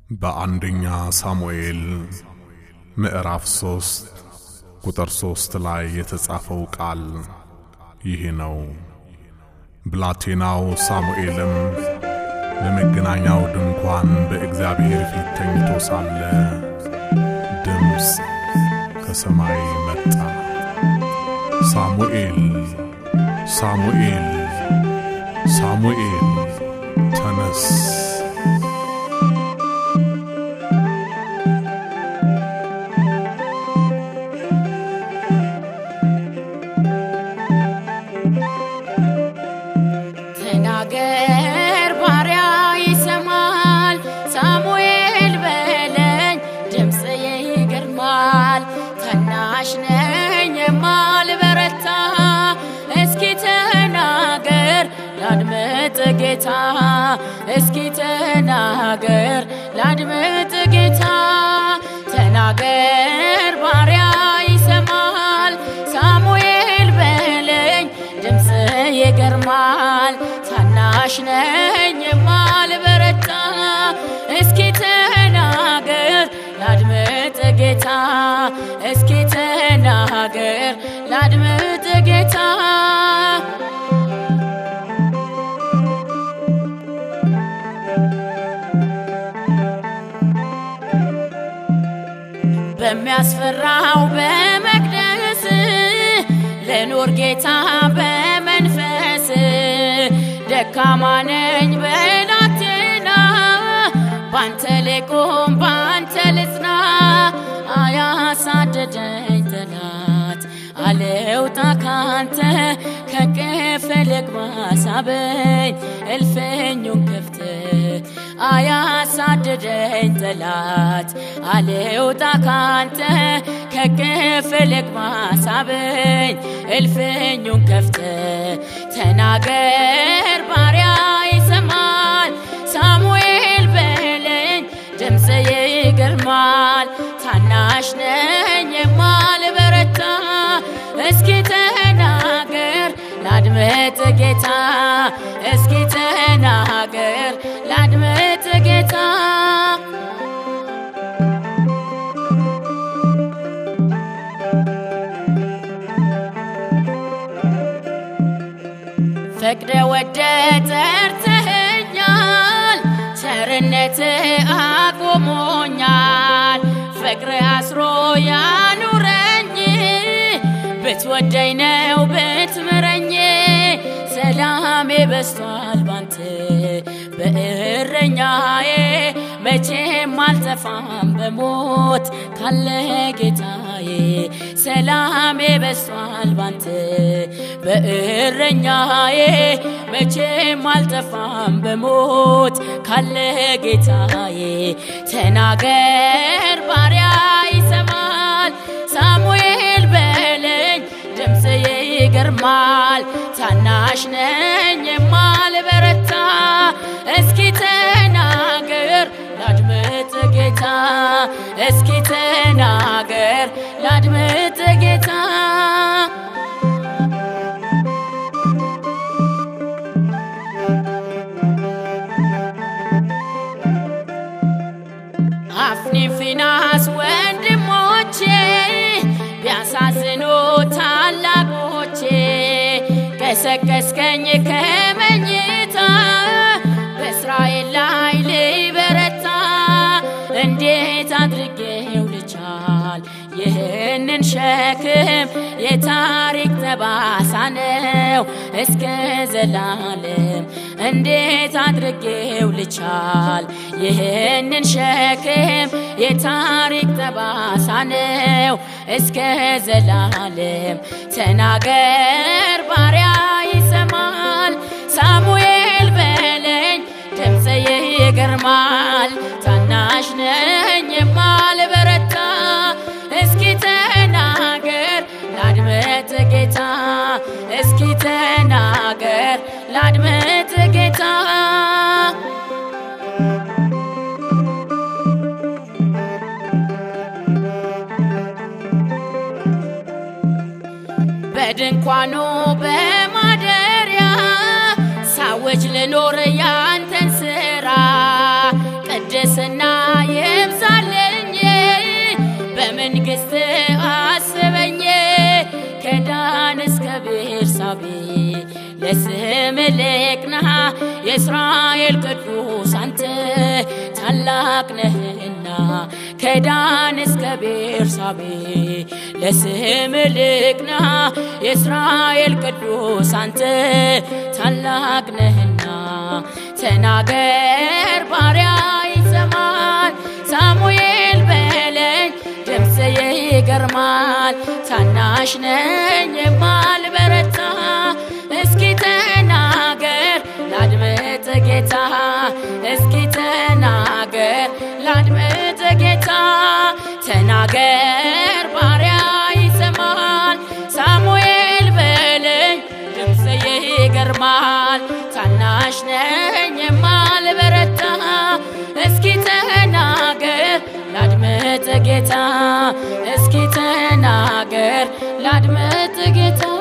በአንደኛ ሳሙኤል ምዕራፍ ሶስት ቁጥር ሶስት ላይ የተጻፈው ቃል ይህ ነው። ብላቴናው ሳሙኤልም በመገናኛው ድንኳን በእግዚአብሔር ፊት ተኝቶ ሳለ ድምፅ ከሰማይ መጣ፣ ሳሙኤል ሳሙኤል ሳሙኤል ተነስ። ተናገር ባሪያ ይሰማል፣ ሳሙኤል በለኝ ድምፅ ይገርማል። ታናሽ ነኝ የማልበረታ እስኪ ተናገር ላድምጥ ጌታ፣ እስኪ ተናገር ላድምጥ ጌታ። ተናገር ባሪያ ይሰማል፣ ሳሙኤል በለኝ ድምፅ ይገርማል። ታናሽ ነኝ የማልበረታ እስኪ ተናገር ላድምጥ ጌታ፣ እስኪ ተናገር ላድምጥ ጌታ። በሚያስፈራው በመቅደስ ልኑር ጌታ በመንፈስ ደካማ ነኝ በላቴና ባንተ ልቁም ባንተ ልጽና አያሳደደኝ ጠላት አልውጣ ካንተ ከቅፍ ልግባ ሳበኝ እልፍኙን ክፍት አያሳደደኝ ጠላት አልውጣ ካንተ ከቅፍ ልግባ ሳበኝ እልፍኙን ከፍተ ተናገር ባሪያ ይሰማል ሳሙኤል በለኝ ድምፅ ይገርማል ታናሽ ነኝ የማልበረታ እስኪ ተናገር ላድምጥ ጌታ እስኪ ተናገር ላድምጥ ጌታ ፈቅደ ወደ ጠርተኸኛል፣ ቸርነት አቆሞኛል። ፍቅር አስሮ ያኑረኝ ብትወደኝ ነው ብትምረኝ ሰላሜ በስቷል ባንተ በእረኛዬ መቼም አልጠፋም በሞት ካለ ጌታዬ ሰላሜ በስቷል ባንተ በእረኛዬ መቼም አልጠፋም በሞት ካለ ጌታዬ ተናገር ባሪያ ይሰማል ሳሙኤል በለኝ ድምፅ ይገርማል ታናሽ ነኝ የማልበረታ እስኪ ተናገር ላድምጥ ጌታ እስኪ ተናገር ላድምጥ ጌታ አፍኒ ፊናስ ወንድሞቼ ቢያሳዝኑ ታላቆቼ ቀሰቀስከኝ ከመኝታ በእስራኤል ላይ ልበረታ እንዴት አድርጌው ልቻል ይህንን ሸክም የታሪክ ጠባሳ ነው እስከ ዘላለም እንዴት አድርጌው ልቻል ይህንን ሸክም የታሪክ ጠባሳ ነው እስከ ዘላለም ተናገር ባሪያ ይሰማል ሳሙኤል በለኝ ድምፅ ይገርማል ታናሽ ነኝ የማልበረታ እስኪ ተናገር ላድምጥ ጌታ እስኪ ተናገር ላድምጥ ጌታ በድንኳኑ በማደሪያ ሳውጅ ልኖር ያንተን ስራ ቅድስና ይብዛልኝ በመንግሥት አስበኝ ከዳን እስከ ቤርሳቤ ለስም ልቅና የእስራኤል ቅዱስ አንተ ታላቅ ነህና ከዳን እስከ ቤርሳቤ ለስም ልቅና የእስራኤል ቅዱስ አንተ ታላቅ ነህና ተናገር ባሪያ ይሰማል ሳሙኤል በለኝ ድምፅ ይገርማል ታናሽ ነኝ የማልበረታ እስኪ ተናገር ላድምጥ ጌታ እስኪ ተናገር ላድምጥ ጌታ ተናገር ባሪያ ይሰማል ሳሙኤል በለኝ ድምፅ ይገርማል ታናሽ ነኝ የማልበረታ እስኪ ተናገር ላድምጥ ጌታ እስኪ ተናገር ላድምጥ ጌታ